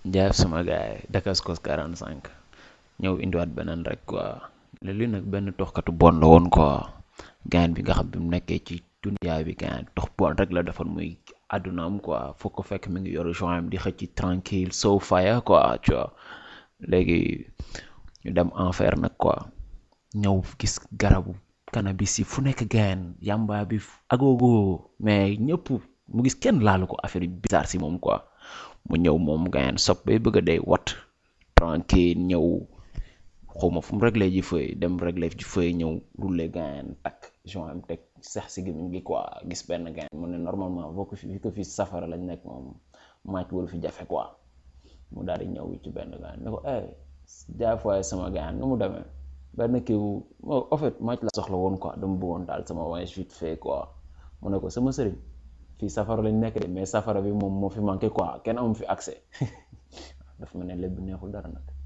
jaaf sama gaay Dakascos 45 ñëw indiwaat beneen rek quoi léegi nag benn toxkatu bon la woon quoi gaan bi nga xam bi mu nekkee ci duniyaa bi gaan tox bon rek la defoon muy àddunaam quoi foo ko fekk mi ngi yoru joint di xëcc tranquille so fire quoi tu vois léegi ñu dem enfer nag quoi ñëw gis garabu cannabis yi fu nekk gaan yamba bi agogo mais ñëpp mu gis kenn laalu ko affaire yu bizarre si moom quoi mu ñëw moom gaan sob bay bëgg a day wat tranquille ñëw xawma fu mu réglé ji feuille dem réglé ji feuille ñëw roulé gaan takk joint am teg sax si gémmiñ gi quoi gis benn gaan mu ne normalement boo ko fi ko fi safara lañ nekk moom maaj waru fi jafe quoi mu daal di ñëw ci benn gaan ne ko eh jaafaay sama gaan nu mu demee benn kiiw en fait maaj la soxla woon quoi dama bëggoon daal sama voyage vite fait quoi mu ne ko sama sëriñ fii safara lañ nekk de mais safara bi moom moo fi manqué quoi kenn amu fi accès dafa mel ne lépp neexul dara nag